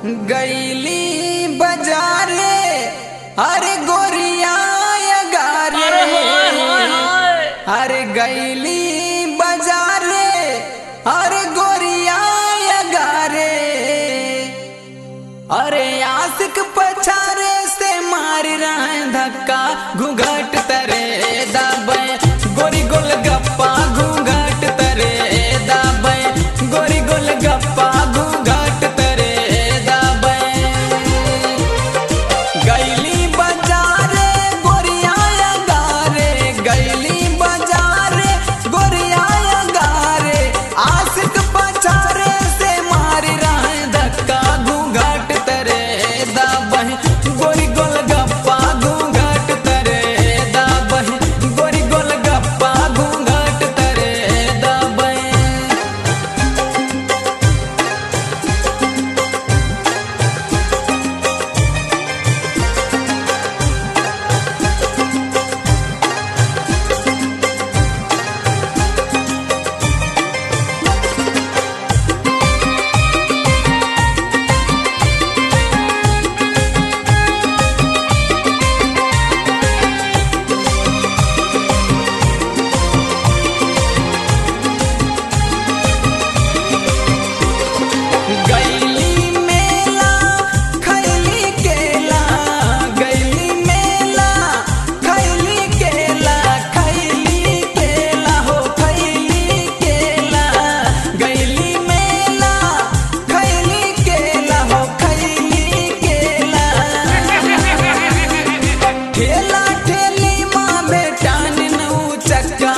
गैली बाजारे अरे गोरिया गारे अरे हाय हाय हाय अरे गैली बाजारे अरे गोरिया गारे अरे आशिक पछारे से मार रहे धक्का घूंघट तरे दाबे गोरी गोल गप्पा घूंघट तरे दाबे गोरी गोल गप्पा घूंघट तरे दाबे गैली बाजारे गोरिया गारे गैली बाजारे गोरिया गारे आशिक पछारे से मार रहे धक्का घूंघट तरे दाबह गोरी गोल गप्पा घूंघट तरे दाबह गोरी गोल गप्पा घूंघट तरे दाबह गैली मेला खैली केला गैली मेला खैली केला खैली केला हो खैली केला गैली मेला खैली केला हो खैली केला ठेला ठेली माँ बेटान नऊ चक्का